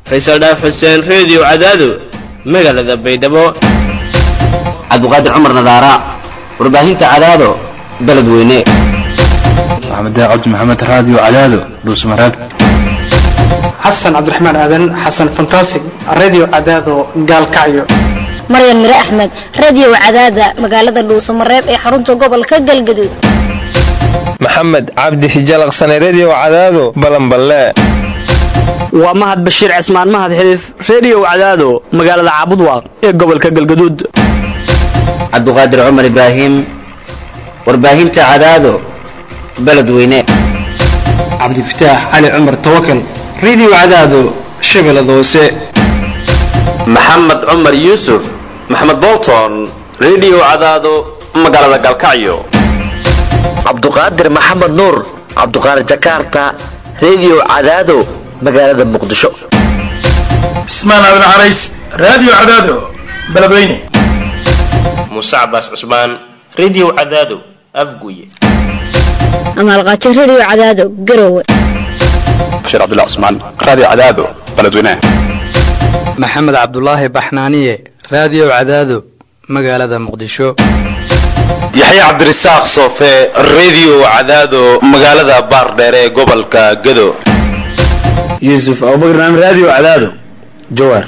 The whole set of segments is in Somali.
faysal dhaaf xuseen reediyo cadaado magaalada baydhabo cabdiqaadir cumar nadaara warbaahinta cadaado beledweyne maxamed cabdi maxamed raadiyo cadaado dhuusmareeb xasan cabdiraxmaan aadan xasan fantasig radio cadaado gaalkacyo maryan mire axmed radio cadaada magaalada dhuusamareeb ee xarunta gobolka galgaduud maxamed cabdi hijalaqsane redio cadaado balanballe waa mahad bashiir cismaan mahad xiliif redio cadaado magaalada caabudwaaq ee gobolka galgaduud cabdiqaadir cumar ibraahim warbaahinta cadaado beledweyne cabdifataax cali cumar tawakal radio cadaado shabeellada hoose maxamed cumar yuusuf maxamed bolton redio cadaado magaalada galkacyo cabduqaadir maxamed nuur cabduqaadir jakarta redio cadaado magaalada muqdisho cismaan aadan carays radio cadaado beledweyne muuse cabaas cusmaan redio cadaado afguye amaalqaajo redio cadaado garowe bashiir cabdullah cusmaan radio cadaado beledweyne maxamed cabdulaahi baxnaaniye radio cadaado magaalada muqdisho yaxye cabdirasaaq soofe redio cadaado magaalada baardheer ee gobolka gado yuusuf abubakar radio cadaado jawaar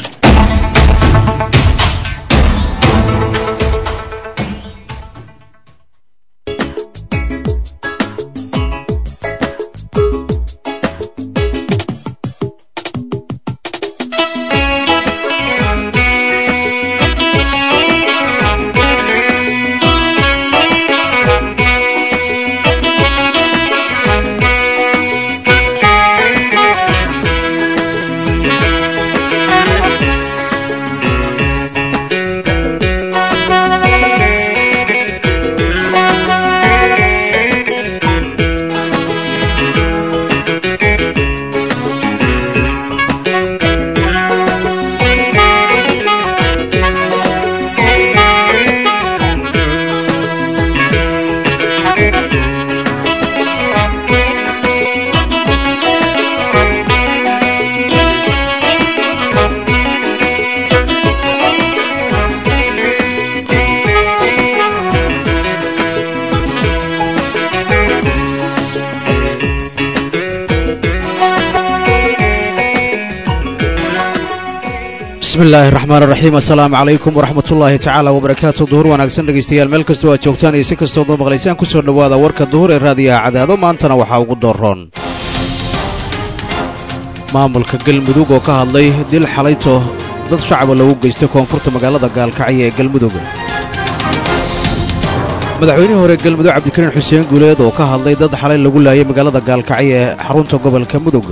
bismillahi raxmaan raxiim assalaamu calaykum waraxmat ullaahi tacaala wabarakaatu duhur wanaagsan dhegaystayaal meel kastoo aad joogtaan iyo si kastood oo maqlaysaan ku soo dhowaada warka duhur ee raadiyaha cadaado maantana waxaa ugu dooroon maamulka galmudug oo ka hadlay dil xalayto dad shacaba lagu geystay koonfurta magaalada gaalkacyo ee galmudug madaxweynihii hore galmudug cabdikariin xuseen guuleed oo ka hadlay dad xalay lagu laayay magaalada gaalkacyo ee xarunta gobolka mudug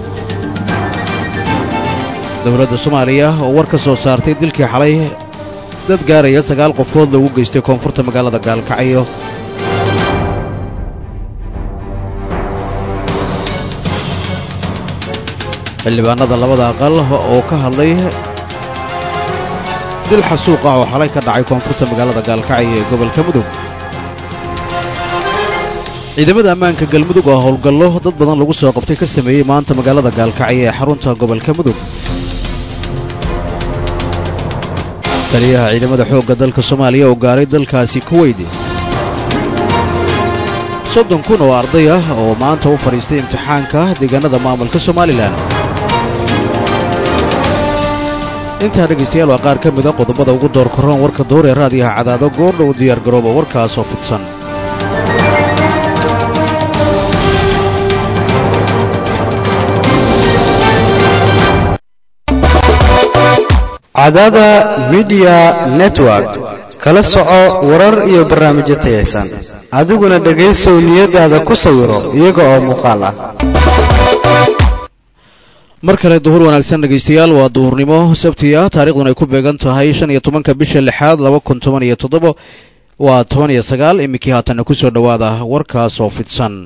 dowladda soomaaliya oo war ka soo saartay dilkii xalay dad gaaraya sagaal qofood lagu geystay koonfurta magaalada gaalkacyo xildhibaanada labada aqal oo ka hadlay dil xasuuq ah oo xalay ka dhacay koonfurta magaalada gaalkacyo ee gobolka mudug ciidamada ammaanka galmudug oo howlgallo dad badan lagu soo qabtay ka sameeyey maanta magaalada gaalkacyo ee xarunta gobolka mudug taliyaha ciidamada xoogga dalka soomaaliya oo gaaray dalkaasi kuweyd soddon kun oo arday ah oo maanta u fadhiistay imtixaanka deegaanada maamulka somalilan intaa dhegaystayaal waa qaar ka mida qodobada ugu door korroon warka duur ee raadiyaha cadaado goordhow diyaar garooba warkaasoo fidsan cadaada midiya network kala soco warar iyo barnaamijyo tayaysan adiguna dhegaysow niyadaada ku sawiro iyaga oo muuqaal ah mar kale duhur wanaagsan dhegaystayaal waa duhurnimo sabti ah taariikhduna ay ku beegan tahay shan iyo tobanka bisha lixaad laba kun toban iyo toddoba waa toban iyo sagaal iminkii haatanna ku soo dhowaada warkaas oo fidsan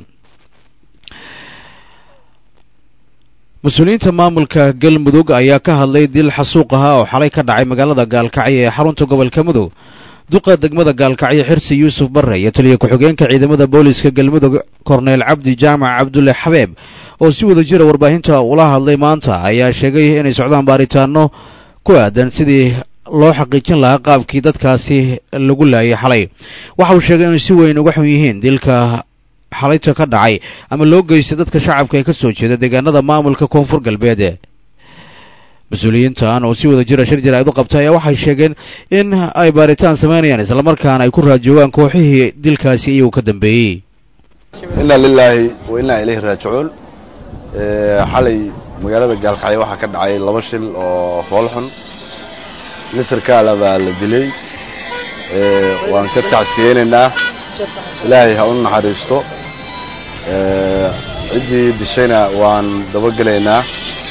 mas-uuliyiinta maamulka galmudug ayaa ka hadlay dil xasuuq ahaa oo xalay ka dhacay magaalada gaalkacyo ee xarunta gobolka mudug duqa degmada gaalkacyo xirsi yuusuf barre iyo taliya ku-xigeenka ciidamada booliiska galmudug korneyl cabdi jaamac cabdulle xabeeb oo si wada jira warbaahinta ula hadlay maanta ayaa sheegay inay socdaan baaritaano ku aadan sidii loo xaqiijin lahaa qaabkii dadkaasi lagu laayay xalay waxa uu sheegay inay si weyn uga xun yihiin dilka xalayta ka dhacay ama loo geystay dadka shacabka ee ka soo jeeda deegaanada maamulka koonfur galbeed mas-uuliyiintan oo si wada jira shir jaraa'id u qabtay ayaa waxay sheegeen in ay baaritaan samaynayaan islamarkaana ay ku raajoogaan kooxihii dilkaasi iyagu ka dambeeyey inna lilaahi wa innaa ilayhi raajicuun xalay magaalada gaalkacyo waxaa ka dhacay laba shil oo foolxun nisar kaala baa la dilay waan ka tacsiyeynaynaa ilaahay ha u naxariisto ciddii dishayna waan dabagelaynaa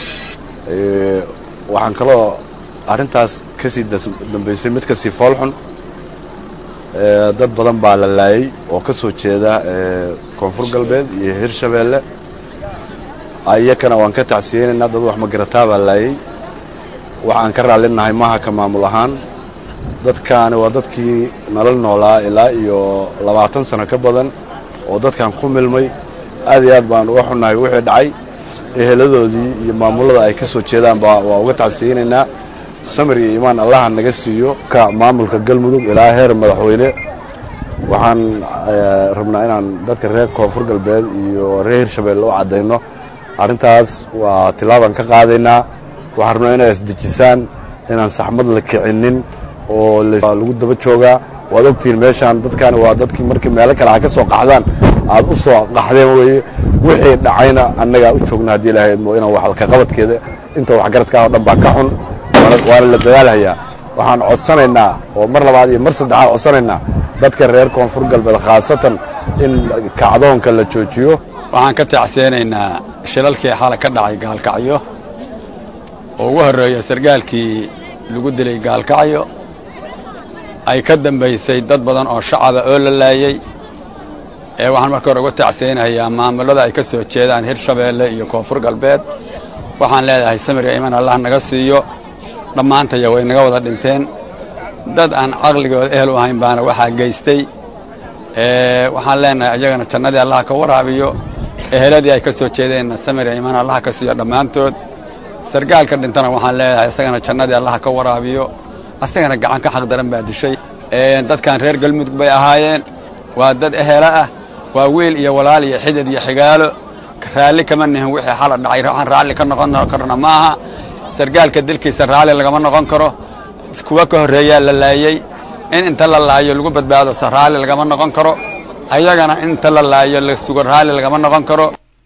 waxaan kaloo arrintaas ka sii dambaysay mid kasii foolxun dad badan baa la laayay oo ka soo jeeda koonfur galbeed iyo hirshabeelle iyakana waan ka tacsiyeynaynaa dad wax magarataa baa laayay waxaan ka raallinahay maaha ka maamul ahaan dadkaani waa dadkii nala noolaa ilaa iyo labaatan sano ka badan oo dadkan ku milmay aad iyo aad baan uga xunnahay wixii dhacay eheladoodii iyo maamullada ay ka soo jeedaan baa waa uga tacsiyeynaynaa samir iyo imaan allaha naga siiyo ka maamulka galmudug ilaa heer madaxweyne waxaan rabnaa inaan dadka reer koonfur galbeed iyo reer hirshabeelle u caddayno arrintaas waa tilaabaan ka qaadaynaa waxaan rabnaa inay isdejisaan inaan saxmad la kicinin oo lagu daba joogaa waad ogtihiin meeshaan dadkaani waa dadkii markii meelo kale ha ka soo qaxdaan aad u soo qaxdeen weeye wixii dhacayna annagaa u joogna haddii ilahayd mo inaan wax kaqabadkeeda inta waxgaradkaa oo dhan baa ka xun waana la dadaalhayaa waxaan codsanaynaa oo mar labaad iyo mar saddexaad codsanaynaa dadka reer koonfur galbeed khaasatan in kacdoonka la joojiyo waxaan ka tacseenaynaa shilalkii xala ka dhacay gaalkacyo oo ugu horreeya sargaalkii lagu dilay gaalkacyo ay ka dambaysay dad badan oo shacaba oo la laayey ee waxaan marka hore uga tacseynayaa maamulada ay ka soo jeedaan hirshabeelle iyo koonfur galbeed waxaan leedahay samiriga iman allah naga siiyo dhammaantaya way naga wada dhinteen dad aan caqligooda ehel u ahayn baana waxaa geystay waxaan leenahay ayagana jannadii allah ka waraabiyo eheladii ay ka soo jeedeenna samiriga iman allah ka siiyo dhammaantood sargaalka dhintana waxaan leedahay isagana jannadii allah ka waraabiyo asagana gacan ka xaq daran baa dishay dadkan reer galmudug bay ahaayeen waa dad ehela ah waa wiil iyo walaal iyo xidid iyo xigaalo raalli kama nihin wixii xala dhacay waxaan raalli ka noqon karna ma aha sargaalka dilkiisa raalli lagama noqon karo kuwa ka horreeyaa la laayey in inta la laayo lagu badbaado se raalli lagama noqon karo ayagana in inta la laayo la sugo raalli lagama noqon karo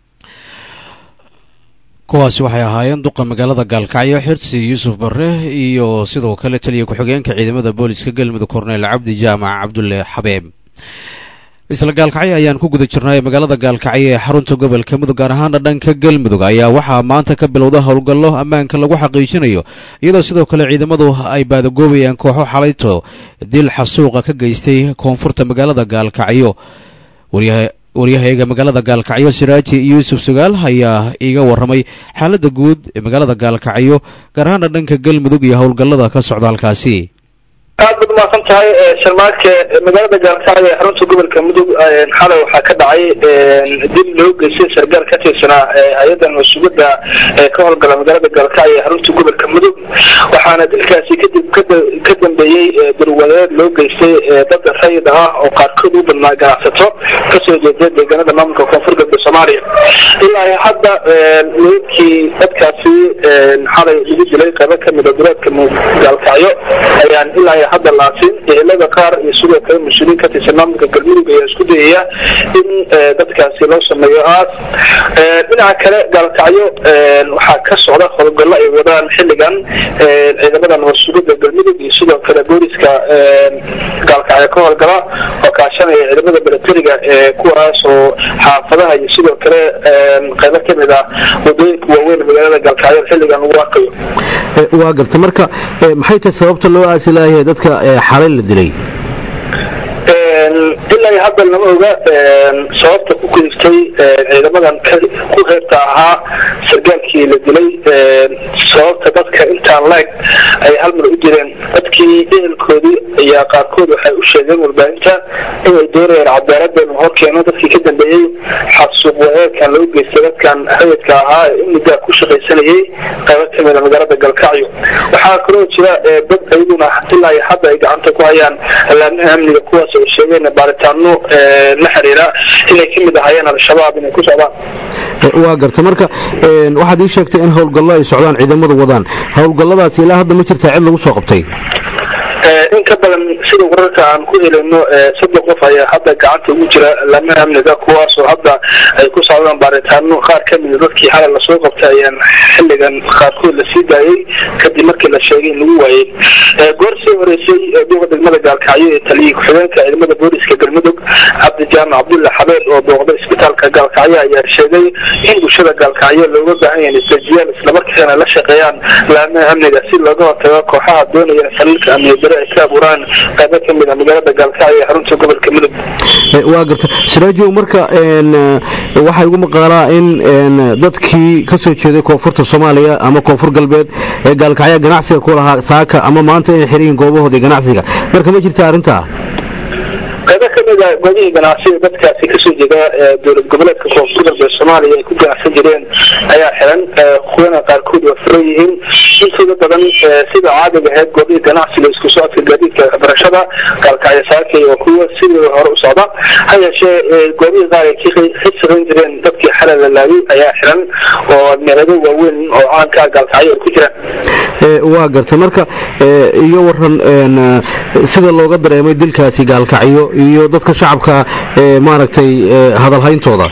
kuwaasi waxay ahaayeen duqa magaalada gaalkacyo xirsi yuusuf barre iyo sidoo kale taliya ku-xigeenka ciidamada booliska galmudug korneyl cabdi jaamac cabdulle xabeeb isla gaalkacyo ayaan ku guda jirnay magaalada gaalkacyo ee xarunta gobolka mudug gaar ahaana dhanka galmudug ayaa waxaa maanta ka bilowda howlgallo ammaanka lagu xaqiijinayo iyadoo sidoo kale ciidamadu ay baadagoobayaan kooxo xalayto dil xasuuqa ka geystay koonfurta magaalada gaalkacyo waryahayaga magaalada gaalkacyo siraaji yuusuf sugaal ayaa iiga warramay xaaladda guud ee magaalada gaalkacyo gaar ahaana dhanka galmudug iyo howlgallada ka socda halkaasi aad baad umahadsan tahay sharmaarke magaalada gaalkacyo ee xarunta gobolka mudug xalay waxaa ka dhacay dil loo geystay sargaal ka tirsanaa hay-adan mas-uuliyadda ka howlgala magaalada gaalkacyo ee xarunta gobolka mudug waxaana dilkaasi kadib ka dambeeyey darwadeed loo geystay dad rayid ah oo qaarkood u badnaa ganacsato kasoo jeeda deegaanada maamulka koonfur galbeed soomaaliya ilaa hadda meydkii dadkaasi xalay lagu dilay qaybo kamid a duleedka gaalkacyo ayaan ilaa hadda laasin ehelada qaar iyo sidoo kale mas-uuliyiin ka tirsan maamulka galmudug ayaa isku dayaya in dadkaasi loo sameeyo aas dhinaca kale gaalkacyo waxaa ka socda howlgallo ay wadaan xilligan ciidamadan mas-uuliyadda galmudug iyo sidoo kale booliska gaalkacyo ka howlgala oo kaashanaya ciidamada milatariga kuwaas oo xaafadaha iyo sidoo kale qaybo kamid ah wadooyinka waaweyn magaalada gaalkacyo xilligan lagu arkayo waa garta marka maxay tahay sababta loo aasi laayahay dadka xalay la dilay ilaa hadda lama oga sababta ku kaliftay ciidamadan ku reebta ahaa sargaalkii la dilay sababta dadka intaan leeg ay hal mar u direen dadkii ehelkoodii ayaa qaarkood waxay u sheegeen warbaahinta inay doonayaan cadaalada inuu horkeeno dadkii ka dambeeyey xasuuq wareerkan loo geystay dadkan rayidka ahaa ee imigaa ku shaqaysanayay qaybo kamid a magaalada galkacyo waxaa kaloo jira dad ayaguna ilaa iyo hadda ay gacanta ku hayaan alaamaha amniga kuwaas oo sheegeen baaritaano la xiriira inay kamid ahaayeen al-shabaab inay ku socdaan waa garta marka waxaad ii sheegtay in howlgallo ay socdaan ciidamadu wadaan howlgalladaasi ilaa hadda ma jirtaa cid lagu soo qabtay in ka badan sida wararka aan ku helayno soddon qof ayaa hadda gacanta ugu jira laamaha amniga kuwaasoo hadda ay ku socdaan baaritaano qaar ka mida dadkii xalay lasoo qabtay ayaan xilligan qaarkood lasii daayey kadib markii la sheegay in lagu waayey goor sii horeysay duqa degmada gaalkacyo ee taliyay ku-xigeenka ciidamada booliska galmudug cabdi jaamac cabdulla xabeel oo booqday isbitaalka gaalkacyo ayaa sheegay in bulshada gaalkacyo looga baahan yahay isdejiyaan islamarkaana la shaqeeyaan laamaha amniga si looga hortago kooxaha doonaya faliilka amniga ay ka abuuraan qaybo ka mid a magaalada gaalkacyo ee xarunta gobolka mudug waa garta siraajow marka waxaa igu maqaalaa in dadkii ka soo jeeday koonfurta soomaaliya ama koonfur galbeed ee gaalkacya ganacsiga ku lahaa saaka ama maanta inay xiran yihiin goobahoodii ganacsiga marka ma jirta arrintaa qaybo ka mid a goobihii ganacsiga dadkaasi kasoo jeeda dowlad goboleedka koonfur galbeed soomaaliya ay ku ganacsan jireen ayaa xiran kuwana qaarkood waa furan yihiin intooda badan sida caadiga ahayd goobihii ganacsiga isku socodka gaadiidka waxbarashada gaalkacyo saakay oo kuwa sidii hore u socda ha yeeshee goobihii qaar ay ka shaqayn jireen dadkii xalay la laayay ayaa xiran oo meelado waaweyn oo caanka gaalkacyo ay ku jiraan waa garta marka iyo waran sida looga dareemay dilkaasi gaalkacyo iyo dadka shacabka maaragtay hadalhayntooda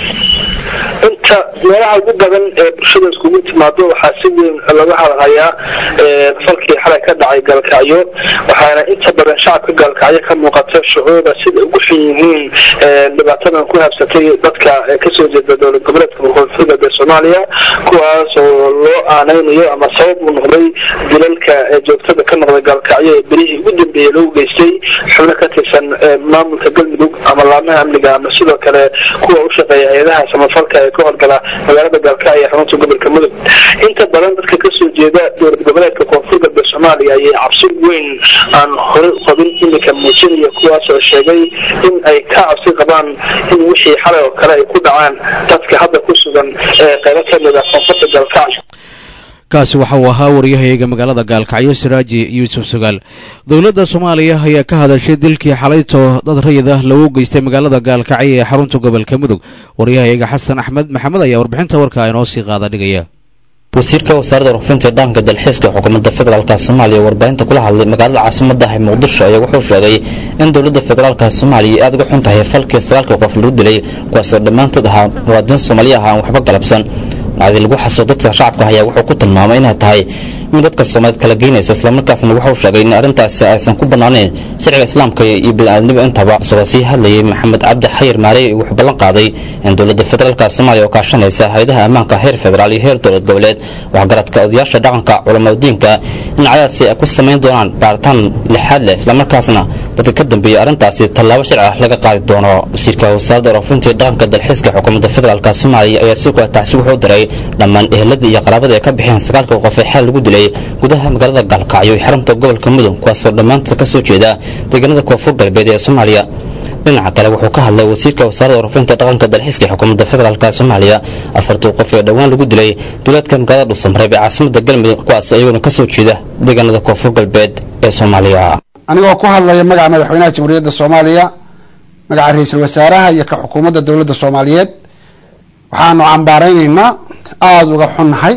inta meelaha ugu badan ee bulshada iskugu timaado waxaa si weyn laga hadalhayaa falkii xalay ka dhacay gaalkacyo waxaana inta badan shacabka gaalkacyo ka muuqata shucuuda sida ugu xun yihiin dhibaatadan ku habsatay dadka kasoo jeeda dowlad goboleedka koonfur galbeed soomaaliya kuwaas oo loo aanaynayo ama sabab uu noqday dilalka joogtada ka noqday gaalkacyo ee berihii ugu dambeeyey loogu geystay xubno ka tirsan maamulka galmudug ama laamaha amniga ama sidoo kale kuwa u shaqeeya hay-adaha samafalka ee ka horgala magaalada gaalkacyo ee xarunta gobolka mudug inta badan dadka kasoo jeeda dowlad goboleedka koonfur galbeed soomaaliya ayay cabsi weyn aan horey u qabin iminka muujinaya kuwaas oo sheegay in ay ka cabsi qabaan in wixii xalay oo kale ay ku dhacaan dadka hadda ku sugan ee qaybo ka mid a koonfurta gaalkacyo kaasi waxa uu ahaa waryahayaga magaalada gaalkacyo siraaji yuusuf sugaal dowladda soomaaliya ayaa ka hadashay dilkii xalayto dad rayid ah lagu geystay magaalada gaalkacyo ee xarunta gobolka mudug waryahayaga xasan axmed maxamed ayaa warbixinta warka inoo sii qaada dhigaya wasiirka wasaaradda rufinta dhaqanka dalxiiska xukuumadda federaalka soomaaliya warbaahinta kula hadlay magaalada caasimadda ah muqdisho ayaa wuxuu sheegay in dowladda federaalka soomaaliya aad uga xun tahay falkii sagaalka qof lagu dilay kuwaasoo dhammaantood ahaa muwaadiniin soomaaliya ah aan waxba galabsan macdii lagu xasuo dadka shacabka ayaa wuxuu ku tilmaamay inay tahay in dadka soomaaliyeed kala geynaysa islamarkaasna wuxuu sheegay in arrintaasi aysan ku bannaanayn sharciga islaamka iyo bini'aadnimo intaba isagoo sii hadlayay maxamed cabdi xayir maarey wuxuu ballan qaaday in dowladda federaalka soomaaliya oo kaashanaysa hay-adaha ammaanka heer federaal iyo heer dowlad goboleed waxgaradka odayaasha dhaqanka culamadiinka in cadaadsi ay ku samayn doonaan baaritaan lixaad leh islamarkaasna dadka ka dambeeyey arrintaasi tallaabo sharci ah laga qaadi doono wasiirka wasaaradda roofintii dhaqanka dalxiiska xukuumadda federaalka soomaaliya ayaa si taasi wuxuu diray dhammaan eheladii iyo qaraabada ay ka bixeen sagaalka qof ee xeel lagu dilay gudaha magaalada gaalkacyo iyo xarunta gobolka mudug kuwaasoo dhammaantood ka soo jeeda deegaanada koonfur galbeed ee soomaaliya dhinaca kale wuxuu ka hadlay wasiirka wasaaradda rufinta dhaqanka dalxiiska ee xukuumadda federaalka soomaaliya afartii qof ee dhowaan lagu dilay duulaadka magaalada dhuusamareeb ee caasimada galmudug kuwaas iyaguna ka soo jeeda deegaanada koonfur galbeed ee soomaaliya anigoo ku hadlaya magaca madaxweynaha jamhuuriyadda soomaaliya magaca ra-iisul wasaaraha iyo ka xukuumadda dowladda soomaaliyeed waxaanu cambaaraynaynaa aada uga xunnahay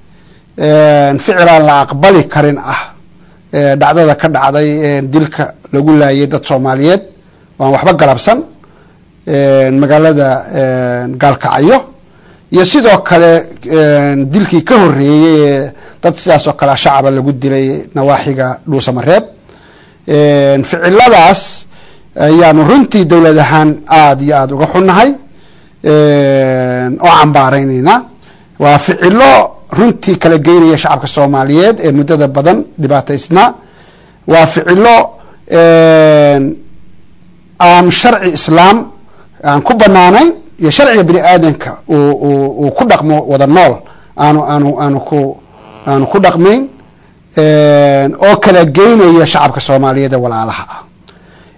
ficil aan la aqbali karin ah dhacdada ka dhacday dilka lagu laayay dad soomaaliyeed waan waxba galabsan magaalada gaalkacyo iyo sidoo kale dilkii ka horreeyey ee dad sidaas oo kale shacaba lagu dilay nawaaxiga dhuusamareeb ficiladaas ayaanu runtii dowlad ahaan aada iyo aada uga xunnahay oo cambaaraynayna waa ficilo runtii kala geynaya shacabka soomaaliyeed ee muddada badan dhibaataysnaa waa ficilo aan sharci islaam aan ku banaanayn iyo sharciga bini aadanka uu ku dhaqmo wada nool aanu aanu aanu ku aanu ku dhaqmayn oo kala geynaya shacabka soomaaliyeed ee walaalaha ah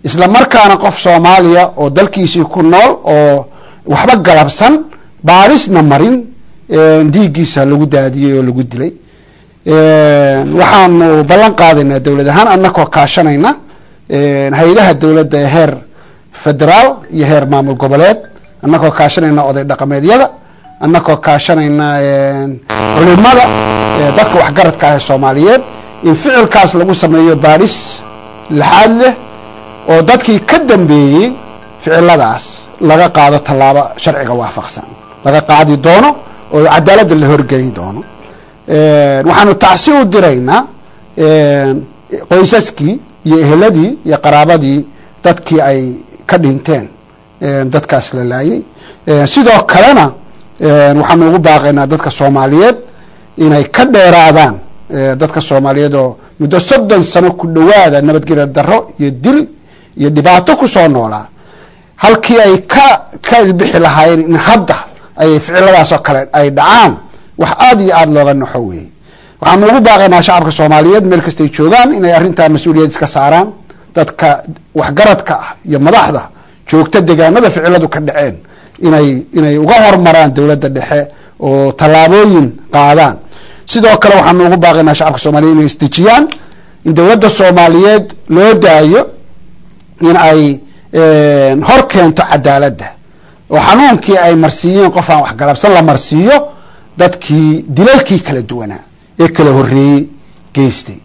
isla markaana qof soomaaliya oo dalkiisii ku nool oo waxba galabsan baarisna marin dhiiggiisa lagu daadiyey oo lagu dilay waxaanu ballan qaadaynaa dowlad ahaan annakoo kaashanayna hay-adaha dowladda ee heer federaal iyo heer maamul goboleed annakoo kaashanayna oday dhaqameedyada annakoo kaashanayna culimada dadka waxgaradka ah ee soomaaliyeed in ficilkaas lagu sameeyo baadhis laxaad leh oo dadkii ka dambeeyey ficiladaas laga qaado tallaabo sharciga waafaqsan laga qaadi doono oo cadaaladda la horgeli doono waxaanu tacsi u diraynaa qoysaskii iyo eheladii iyo qaraabadii dadkii ay ka dhinteen dadkaas la laayay sidoo kalena waxaanu ugu baaqaynaa dadka soomaaliyeed inay ka dheeraadaan dadka soomaaliyeed oo muddo soddon sano ku dhowaada nabadgelya darro iyo dil iyo dhibaato kusoo noolaa halkii ay ka ka ilbixi lahaayeen in hadda ay ficiladaasoo kale ay dhacaan wax aada iyo aada looga naxo weeye waxaanu ugu baaqaynaa shacabka soomaaliyeed meel kastay joogaan inay arrintaa mas-uuliyad iska saaraan dadka waxgaradka ah iyo madaxda joogta deegaanada ficiladu ka dhaceen inay inay uga hormaraan dowladda dhexe oo tallaabooyin qaadaan sidoo kale waxaanu ugu baaqaynaa shacabka soomaliyeed inay isdejiyaan in dowladda soomaaliyeed loo daayo in ay hor keento cadaaladda oo xanuunkii ay marsiiyeen qof aan waxgalabsan la marsiiyo dadkii dilalkii kala duwanaa ee kala horreeyey geystay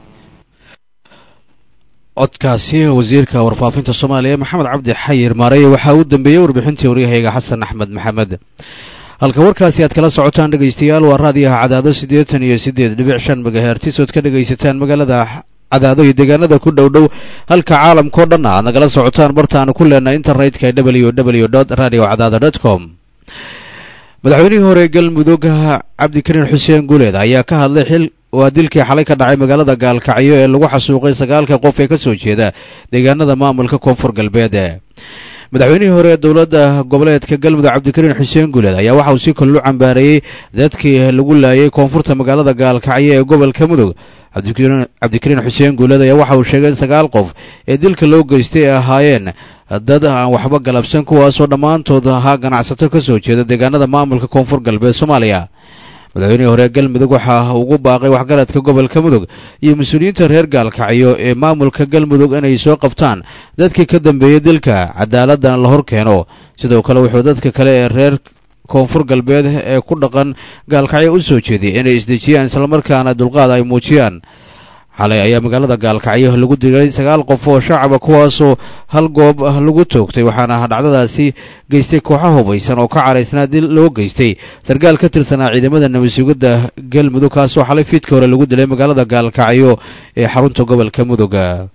codkaasi wasiirka warfaafinta soomaaliya maxamed cabdi xayir maareye waxaa u dambeeyey warbixintii waryahayga xasan axmed maxamed halka warkaasi aad kala socotaan dhegaystayaal waa raadiyaha cadaado siddeetan iyo siddeed dhibic shan megahertis ood ka dhegaysataan magaalada cadaado iyo deegaanada ku dhow dhow halka caalamkao dhan aad nagala socotaan bartaanu ku leenahay internetka w w dot radio cadaado dot com madaxweynihii hore galmudug cabdikariin xuseen guuleed ayaa ka hadlay xil waa dilkii xalay ka dhacay magaalada gaalkacyo ee lagu xasuuqay sagaalka qof ee ka soo jeeda deegaanada maamulka koonfur galbeed madaxweynihii hore ee dowladda goboleedka galmudug cabdikariin xuseen guuleed ayaa waxa uu si kale u cambaareeyey dadkii lagu laayay koonfurta magaalada gaalkacyo ee gobolka mudug cabdikariin xuseen guuleed ayaa waxa uu sheegay in sagaal qof ee dilka loo geystay ay ahaayeen dad aan waxba galabsan kuwaasoo dhammaantood ahaa ganacsato ka soo jeeda deegaanada maamulka koonfur galbeed soomaaliya madaxweynihii hore galmudug waxaa ugu baaqay waxgaradka gobolka mudug iyo mas-uuliyiinta reer gaalkacyo ee maamulka galmudug inay soo qabtaan dadkii ka dambeeyey dilka cadaaladana la hor keeno sidoo kale wuxuu dadka kale ee reer koonfur galbeed ee ku dhaqan gaalkacyo u soo jeediyay inay isdejiyaan islamarkaana dulqaad ay muujiyaan xalay ayaa magaalada gaalkacyo lagu dilay sagaal qof oo shacaba kuwaasoo hal goob lagu toogtay waxaana dhacdadaasi geystay kooxo hubaysan oo ka caraysnaa dil loo geystay sarkaal ka tirsanaa ciidamada nabadsugidda galmudug kaasoo xalay fiidka hore lagu dilay magaalada gaalkacyo ee xarunta gobolka mudug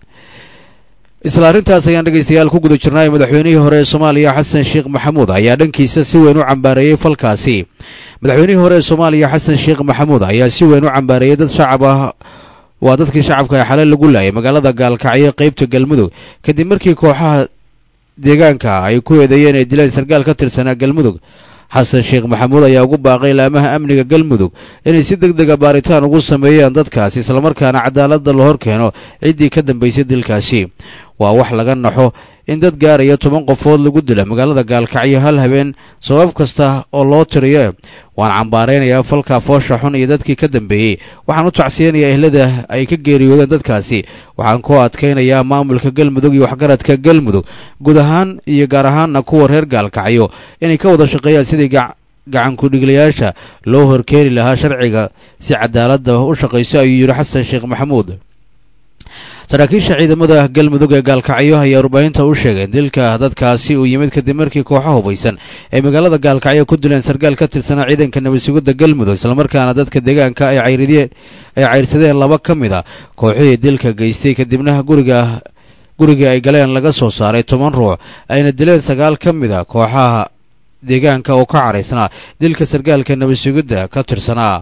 isla arrintaas ayaan dhegaystayaal ku guda jirnay madaxweynihii hore ee soomaaliya xasan sheekh maxamuud ayaa dhankiisa si weyn u cambaareeyey falkaasi madaxweynihii hore ee soomaaliya xasan sheekh maxamuud ayaa si weyn u cambaareeyey dad shacab ah waa dadkii shacabka ee xalay lagu laayay magaalada gaalkacyo qaybta galmudug kadib markii kooxaha deegaanka ay ku eedeeyeen inay dileen sarkaal ka tirsanaa galmudug xasan sheekh maxamuud ayaa ugu baaqay laamaha amniga galmudug inay si deg dega baaritaan ugu sameeyaan dadkaasi islamarkaana cadaaladda la hor keeno ciddii ka dambaysay dilkaasi waa wax laga naxo in dad gaaraya toban qofood lagu dila magaalada gaalkacyo hal habeen sabab kasta oo loo tiriyo waan cambaaraynayaa falka foosha xun iyo dadkii ka dambeeyey waxaan u tacsiyanayaa ehlada ay ka geeriyoodeen dadkaasi waxaan ku adkaynayaa maamulka galmudug iyo waxgaradka galmudug guud ahaan iyo gaar ahaanna kuwa reer gaalkacyo inay ka wada shaqeeyaan sidii gacankudhiglayaasha loo horkeeni lahaa sharciga si cadaaladda u shaqayso ayuu yidhi xasan sheekh maxamuud saraakiisha ciidamada galmudug ee gaalkacyo ayaa warbaahinta u sheegeen dilka dadkaasi uu yimid kadib markii kooxo hubaysan ay magaalada gaalkacyo ku dileen sarkaal ka tirsanaa ciidanka nabadsugidda galmudug islamarkaana dadka deegaanka ay cayrideen ay cayrsadeen laba ka mid a kooxihii dilka geystay kadibna guriga gurigii ay galeen laga soo saaray toban ruux ayna dileen sagaal ka mid a kooxaha deegaanka oo ka caraysnaa dilka sarkaalka nabadsugidda ka tirsanaa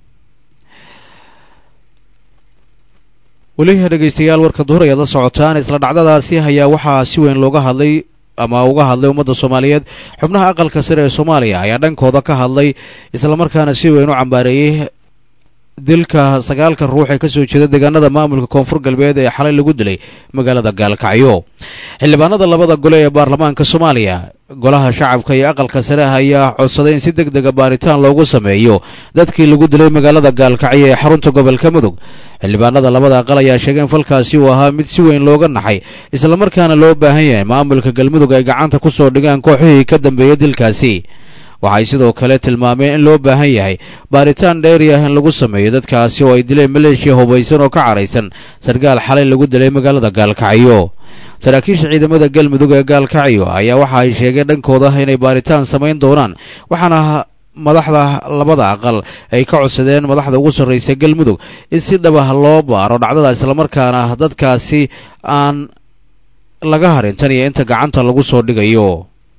weli dhegaystayaal warka duhur ayaad la socotaan isla dhacdadaasi ayaa waxaa si weyn looga hadlay ama uga hadlay ummadda soomaaliyeed xubnaha aqalka sare ee soomaaliya ayaa dhankooda ka hadlay islamarkaana si weyn u cambaareeyey dilka sagaalka ruux ee kasoo jeeda deegaanada maamulka koonfur galbeed ee xalay lagu dilay magaalada gaalkacyo xildhibaanada labada gole ee baarlamaanka soomaaliya golaha shacabka iyo aqalka sare ayaa codsaday in si deg dega baaritaan loogu sameeyo dadkii lagu dilay magaalada gaalkacyo ee xarunta gobolka mudug xildhibaanada labada aqal ayaa sheegay in falkaasi uu ahaa mid si weyn looga naxay islamarkaana loo baahan yahay maamulka galmudug ay gacanta ku soo dhigaan kooxihii ka dambeeyay dilkaasi waxay sidoo kale tilmaameen in loo baahan yahay baaritaan dheeri ah in lagu sameeyo dadkaasi oo ay dileen maleeshiya hubaysan oo ka caraysan sarkaal xalay lagu dilay magaalada gaalkacyo saraakiisha ciidamada galmudug ee gaalkacyo ayaa waxa ay sheegeen dhankooda inay baaritaan samayn doonaan waxaana madaxda labada aqal ay ka codsadeen madaxda ugu sarraysa galmudug in si dhabah loo baaro dhacdada islamarkaana dadkaasi aan laga harin tan iyo inta gacanta lagu soo dhigayo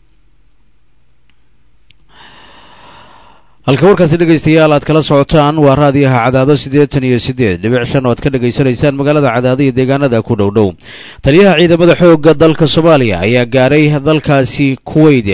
halka warkaasi dhegaystayaal aad kala socotaan waa raadiyaha cadaado siddeetan iyo siddeed dhibic shan oo aad ka dhegaysanaysaan magaalada cadaado iyo deegaanada ku dhow dhow taliyaha ciidamada xoogga dalka soomaaliya ayaa gaaray dalkaasi kuweyt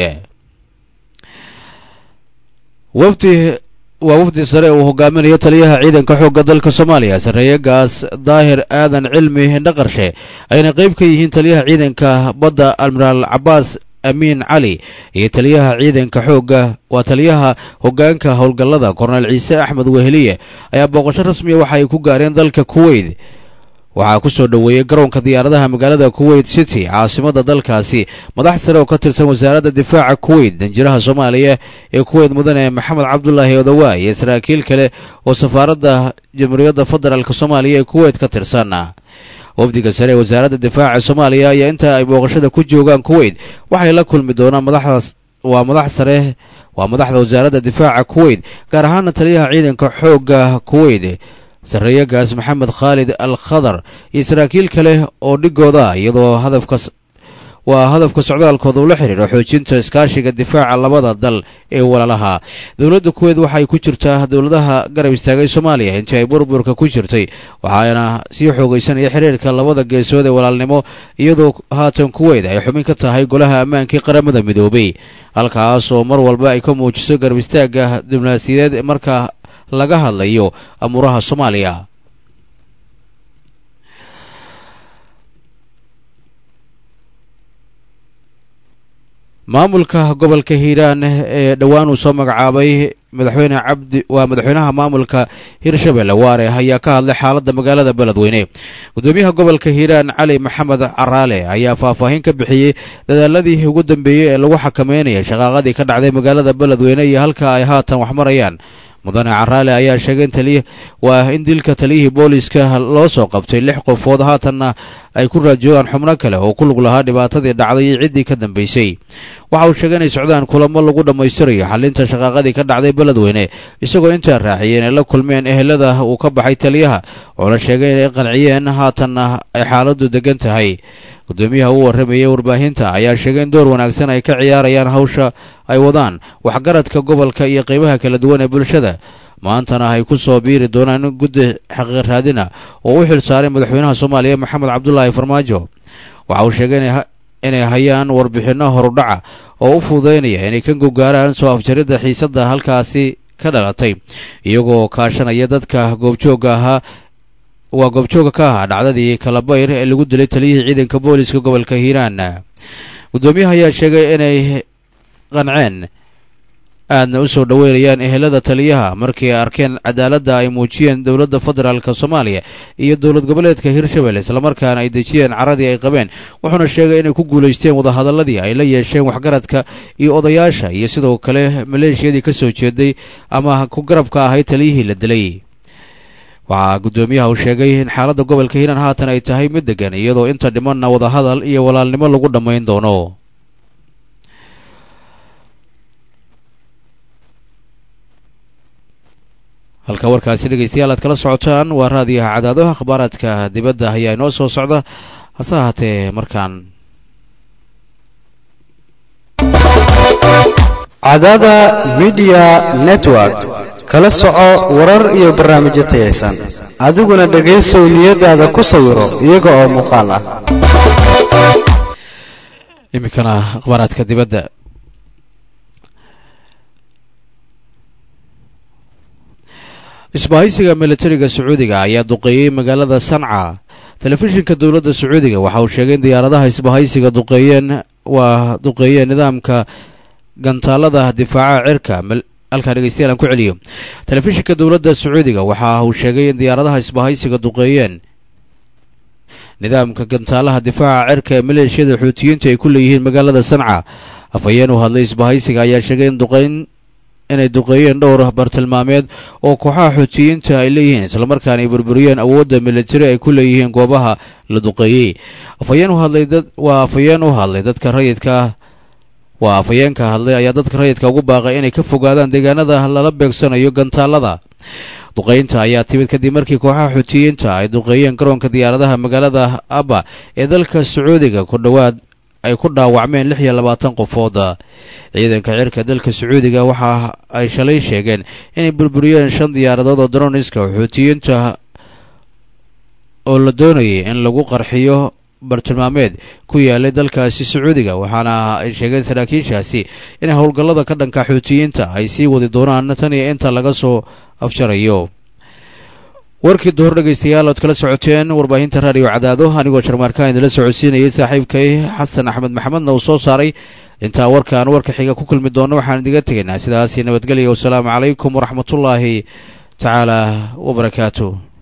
wafdi waa wafdi sare uu hogaaminayo taliyaha ciidanka xoogga dalka soomaaliya sarreeye gaas daahir aadan cilmi dhaqarshe ayna qayb ka yihiin taliyaha ciidanka badda admiraal cabaas amiin cali iyo taliyaha ciidanka xoogga waa taliyaha hoggaanka howlgallada korneyl ciise axmed weheliye ayaa booqasho rasmiya waxa ay ku gaareen dalka kuweyt waxaa ku soo dhoweeyey garoonka diyaaradaha magaalada kuweyt city caasimadda dalkaasi madax sare oo ka tirsan wasaaradda difaaca kuweyt danjiraha soomaaliya ee kuweyt mudane maxamed cabdulaahi odawa iyo saraakiil kale oo safaaradda jamhuuriyadda federaalk soomaaliya ee kuweyt ka tirsan wafdiga sare ee wasaaradda difaaca soomaaliya ayaa inta ay booqashada ku joogaan kuweyt waxay la kulmi doonaan madaxdaas waa madax sare waa madaxda wasaaradda difaaca kuweyt gaar ahaana taliyaha ciidanka xoogga kuweyt sarreeye gaas maxamed khaalid al khadar iyo saraakiil kale oo dhigooda iyadoo hadafka waa hadafka socdaalkooda ula xidhiidho xoojinta iskaashiga difaaca labada dal ee walaalaha dowladda kuweed waxay ku jirtaa dowladaha garab istaagay soomaaliya intii ay burburka ku jirtay waxaana sii xoogaysanaya xiriirka labada geesood ee walaalnimo iyadoo haatan kuweyd ay xubin ka tahay golaha ammaankii qaramada midoobay halkaas oo mar walba ay ka muujiso garab istaagga diblomaasiyadeed marka laga hadlayo amuuraha soomaaliya maamulka gobolka hiiraan ee dhowaan uu soo magacaabay madaxweyne cabdi waa madaxweynaha maamulka hirshabelle waare ayaa ka hadlay xaaladda magaalada beledweyne gudoomiyaha gobolka hiiraan cali maxamed caraale ayaa faahfaahin ka bixiyey dadaaladii ugu dambeeyey ee lagu xakameynayay shaqaaqadii ka dhacday magaalada beledweyne iyo halka ay haatan wax marayaan mudane caraale ayaa sheegay in taliya waa in dilka taliyihii booliiska loo soo qabtay lix qofood haatanna ay ku raajoogaan xubno kale oo ku lug lahaa dhibaatadii dhacday iyo ciddii ka dambaysay waxa uu sheegay inay socdaan kulamo lagu dhammaystirayo xalinta shaqaaqadii ka dhacday beledweyne isagoo intaa raaciyay inay la kulmeen ehelada uu ka baxay taliyaha oona sheegay inay qanciyeen haatanna ay xaaladdu degan tahay gudoomiyaha u warramayay warbaahinta ayaa sheegay in door wanaagsan ay ka ciyaarayaan hawsha ay wadaan waxgaradka gobolka iyo qaybaha kala duwan ee bulshada maantana ay ku soo biiri doonaan guddi xaqiiq raadina oo u xil saaray madaxweynaha soomaaliya maxamed cabdulaahi farmaajo waxa uu sheegay inay hayaan warbixinno horudhaca oo u fududaynaya inay ka gogaaraan soo afjaridda xiisadda halkaasi ka dhalatay iyagoo kaashanaya dadka goobjoogga ahaa waa goobjooga ka ahaa dhacdadii kalabayr ee lagu dilay taliyihii ciidanka booliska gobolka hiiraan guddoomiyaha ayaa sheegay inay qanceen aadna u soo dhoweynayaan ehelada taliyaha markii ay arkeen cadaaladda ay muujiyeen dowladda federaalk soomaaliya iyo dowlad goboleedka hirshabelle islamarkaana ay dejiyeen caradii ay qabeen wuxuuna sheegay inay ku guulaysteen wadahadalladii ay la yeesheen waxgaradka iyo odayaasha iyo sidoo kale maleeshiyadii ka soo jeeday ama ku garabka ahayd taliyihii la dilay waxaa guddoomiyaha uu sheegay in xaaladda gobolka hiiraan haatan ay tahay mid degan iyadoo inta dhimanna wadahadal iyo walaalnimo lagu dhammayn doono halka warkaasi dhegaystayaal aad kala socotaan waa raadiyaha cadaado akhbaaraadka dibadda ayaa inoo soo socda hase ahaatee markaan cadaada midiya network kala soco warar iyo barnaamijyo tayaysan adiguna dhegaysow niyadaada ku sawiro iyaga oo muuqaal ah iminkana akhbaaraadka dibadda isbahaysiga militariga sacuudiga ayaa duqeeyey magaalada sanca telefishinka dowladda sacuudiga waxa uu sheegay in diyaaradaha isbahaysiga duqeeyeen waa duqeeyeen nidaamka gantaalada difaaca cirka halkaa dhegeystayaal aan ku celiyo telefishinka dowladda sacuudiga waxa uu sheegay in diyaaradaha isbahaysiga duqeeyeen nidaamka gantaalaha difaaca cirka ee maleeshiyada xuutiyiinta ay ku leeyihiin magaalada sanca afhayeen u hadlay isbahaysiga ayaa sheegay in duqeyn inay duqeeyeen dhowr bartilmaameed oo kooxaha xuutiyiinta ay leeyihiin islamarkaana ay burburiyeen awoodda militari ay ku leeyihiin goobaha la duqeeyey afhayeen u hadlay dad waa afhayeen u hadlay dadka rayidka waa afhayeenka hadlay ayaa dadka rayidka ugu baaqay inay ka fogaadaan deegaanada lala beegsanayo gantaalada duqeynta ayaa timid kadib markii kooxaha xuutiyiinta ay duqeeyeen garoonka diyaaradaha magaalada abba ee dalka sacuudiga ku dhowaad ay ku dhaawacmeen lix iyo labaatan qofood ciidanka cirka dalka sacuudiga waxa ay shalay sheegeen inay burburiyeen shan diyaaradood oo daroniska xuutiyiinta oo la doonayay in lagu qarxiyo bartilmaameed ku yaalay dalkaasi sacuudiga waxaana ay sheegeen saraakiishaasi in howlgallada ka dhanka xuutiyiinta ay sii wadi doonaan tan iyo inta laga soo afjarayo warkii duhur dhegaystayaal ood kala socoteen warbaahinta raadiyo cadaado anigoo jarmaarkaan idinla socodsiinayay saaxiibkay xasan axmed maxamedna uu soo saaray intaa warkaan warka xiga ku kulmi doonno waxaan idiga tegaynaa sidaasi nabadgelya wasalaamu calaykum waraxmatullaahi tacaala wabarakaatu